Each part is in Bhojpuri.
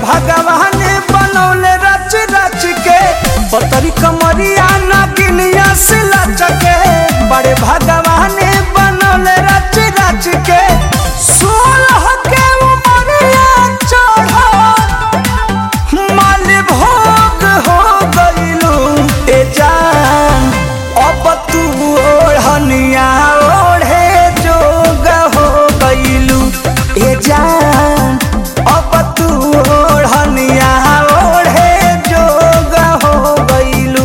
भगवान बनौले रच रच के पतरी कमरिया नगिनिया से लचके बड़े भगवान बनौले रच रच के सोलह के उमरिया चढ़ो माल भोग हो गईलू ए जान अब तू ओढ़निया ओढ़े जोग हो गईलू ए जान अब तू ओढ़निया ओढ़े जोग हो गईलू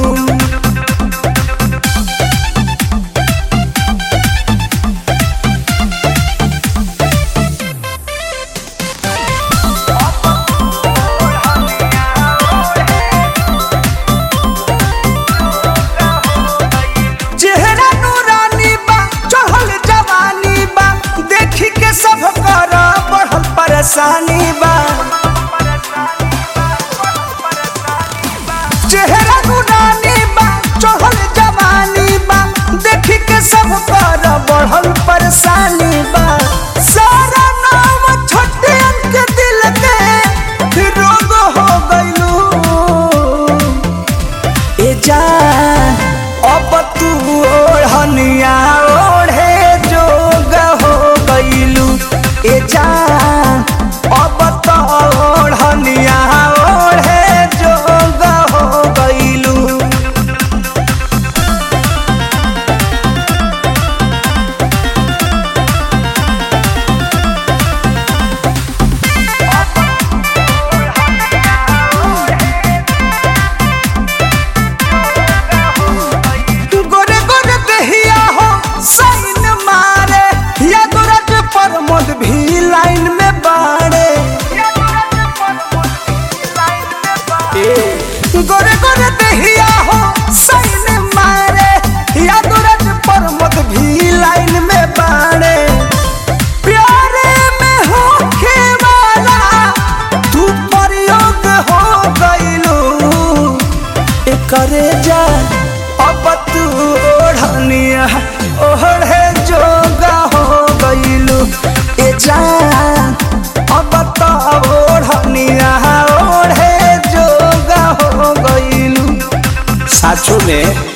चेहरा नूरानी बा चढ़ल जवानी बा देखी के सब कर बढ़ल परेशानी बा चेहरा नूरानी बा चढ़ल जवानी बा देखी के सब कर बढ़ल परेशानी बा सारा नाम छोटे अंक दिल के रोग हो गइलू ए जान अब तू ओढ़निया ओढ़े जोग हो गईलू ए जान अब तो ओढ़निया ओढ़े जोग हो गईलू गोरे गोरे दहिया हो साइन मारे या गोरज पर मोद भी लाइन में बाड़े गोरे गोरे दहिया हो साइन मारे या गोरज पर मोद भी लाइन में बाड़े प्यारे में होखे वाला तू प्रयोग हो गइलू करे जा अब तू ओढ़निया ओढ़े जोगा हो गइलू ए जान अब तो ओढ़निया ओढ़े जोगा हो गइलू साचो में